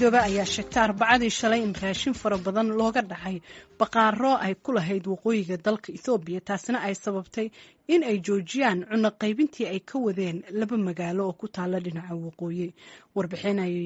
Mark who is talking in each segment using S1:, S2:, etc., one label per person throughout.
S1: midoobe ayaa sheegtay arbacadii shalay in raashin fara badan looga dhacay baqaaro ay ku lahayd waqooyiga dalka ethoobiya taasina ay sababtay in ay joojiyaan cunno qaybintii ay ka wadeen laba magaalo oo ku taala dhinaca waqooyi warbixin ay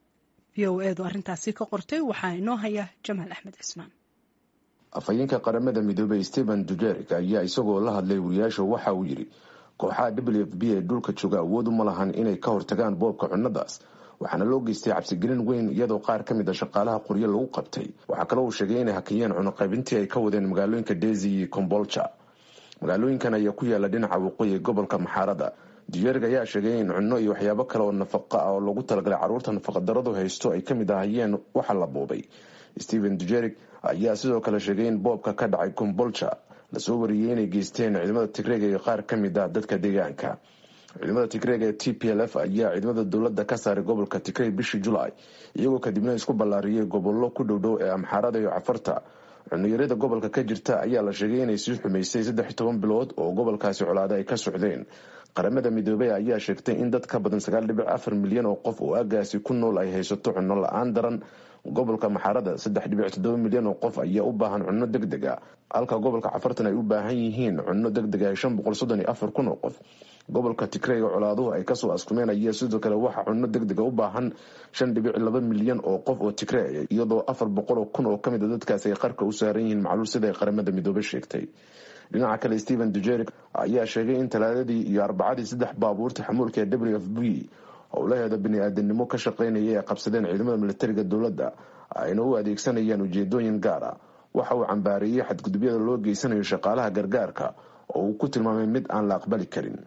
S1: v o edu arrintaasi ka qortay waxaa inoo haya jamaal axmed cismaan
S2: afhayeenka qaramada midoobey stephen dujerik ayaa isagoo la hadlay wariyaasha waxa uu yidhi kooxaha w f b ee dhulka jooga awood uma lahan inay ka hortagaan boobka cunnadaas waxaana loo geystay cabsigelin weyn iyadoo qaar ka mid a shaqaalaha qoryo lagu qabtay waxaa kaloo uu sheegay inay hakiyeen cunuqaybintii ay ka wadeen magaalooyinka desi iyo kombolja magaalooyinkan ayaa ku yaala dhinaca waqooyi ee gobolka maxaarada dujerig ayaa sheegay in cunno iyo waxyaabo kale oo nafaqa ah oo loogu talagalay carruurta nafaqadaradu haysto ay kamid ahayeen waxa la boobay stephen dujerig ayaa sidoo kale sheegay in boobka ka dhacay kombolja lasoo wariyey inay geysteen ciidamada tigreega iyo qaar ka mid ah dadka deegaanka ciidamada tigreega ee t p l f ayaa ciidamada dowladda ka saaray gobolka tigrey bishii julaay iyagoo kadibna isku ballaariyey gobollo ku dhowdhow ee amxaarada iyo cafarta cunuyarada gobolka ka jirta ayaa la sheegay inay sii xumaysay saddex toban bilood oo gobolkaasi colaada ay ka socdeen qaramada midoobey ayaa sheegtay in dad ka badan sagaal dhibic afar milyan oo qof oo aagaasi ku nool ay haysato cunno la-aan daran gobolka maxaarada saddex dhibic toddoba milyan oo qof ayaa u baahan cunno deg deg a halka gobolka cafartan ay u baahan yihiin cunno deg deg ah shan boqol soddon iyo afar kun oo qof gobolka tigreyga colaaduhu ay kasoo askumeen ayaa sidoo kale waxaa cunno deg dega u baahan shan dhibic laba milyan oo qof oo tigreeya iyadoo afar boqol oo kun oo kamid a dadkaasi ay qarka u saaran yihiin macluul sida ay qaramada midoobe sheegtay dhinaca kale stephen dujerik ayaa sheegay in talaadadii iyo arbacadii saddex baabuurta xamuulka ee w f b howlaheeda bani-aadanimo ka shaqeynaya ay qabsadeen ciidamada militariga dowladda ayna u adeegsanayaan ujeedooyin gaara waxa uu cambaareeyey xadgudubyada loo geysanayo shaqaalaha gargaarka oo uu ku tilmaamay mid aan la aqbali karin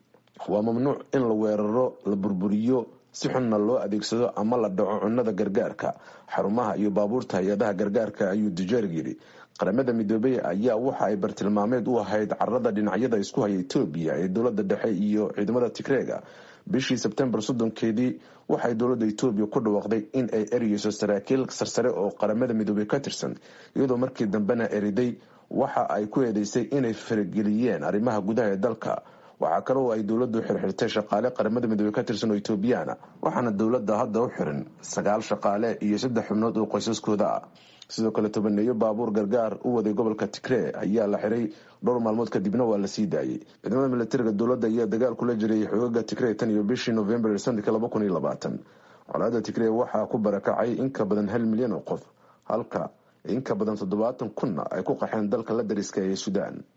S2: waa mamnuuc in la weeraro la burburiyo si xunna loo adeegsado ama la dhaco cunnada gargaarka xarumaha iyo baabuurta hay-adaha gargaarka ayuu dujerig yidhi qaramada midoobey ayaa waxa ay bartilmaameed u ahayd carada dhinacyada isku haya etoobiya ee dowlada dhexe iyo ciidamada tigreega bishii sebtembar soddonkeedii waxay dowladda etoobiya ku dhawaaqday in ay ereyeyso saraakiil sarsare oo qaramada midoobey ka tirsan iyadoo markii dambena eriday waxa ay ku eedeysay inay farageliyeen arrimaha gudaha ee dalka waxaa kaloo ay dowladdu xirxirtay shaqaale qaramada midoobey ka tirsan oo etoobiyaana waxaana dowladda hadda u xiran sagaal shaqaale iyo saddex xubnood oo qoysaskooda ah sidoo kale tobaneeyo baabuur gargaar u waday gobolka tigree ayaa la xiray dhowr maalmood kadibna waa la sii daayey ciidamada militariga dowladda ayaa dagaal kula jiray xoogaga tigree tan iyo bishii novembar sanadka laba kun iyo labaatan colaada tigree waxaa ku barakacay in ka badan hal milyan oo qof halka in ka badan toddobaatan kunna ay ku qaxeen dalka la dariska ee suudaan